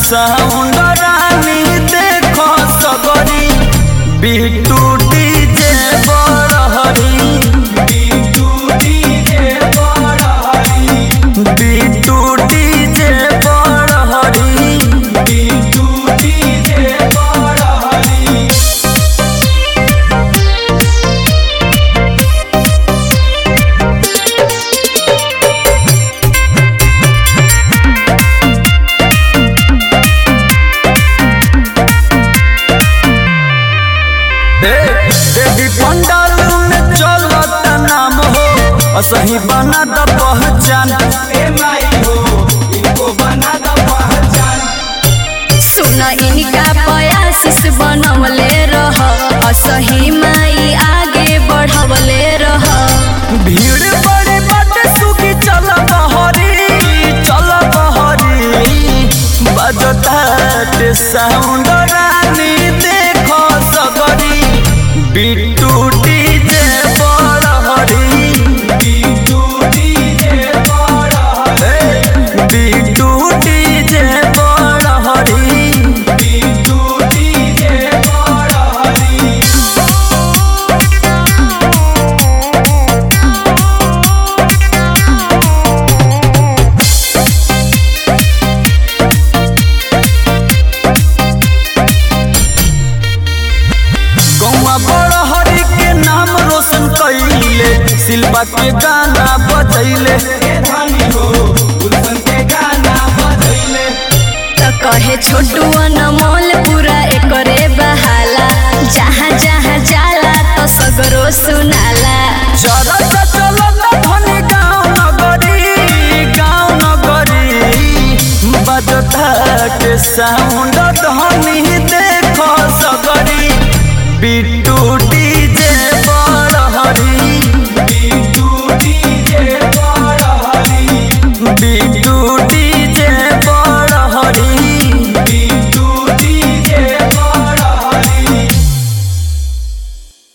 sound रानी देखो सगरी Bittu DJ Barhari Bittu DJ Barhari Bittu DJ Barhari Bittu DJ Barhari देवी पंडाल में चलत नाम हो असही बना द पहचान ए माई हो इनको बना द पहचान सुन इनका पयासिस बनवले रह असही माई आगे बढ़वले रह भीड़ बड़ी बाटे सुखी चल बहरी चल बहरी बजता के साउंड रानी देखो सगरी Bittu DJ Barhari Bittu DJ Barhari Bittu DJ Barhari Bittu DJ Barhari गौवा बड़हरी के नाम रोशन कैले सिल्वा के गाना बजैले त कहे छोटू अनमोल पूरा एकरे बहाला जहाँ जहाँ जाला तो सगरो सुनाला चरत चलत धनी गाँव नगरी गाँव नगरी बजता के साउंड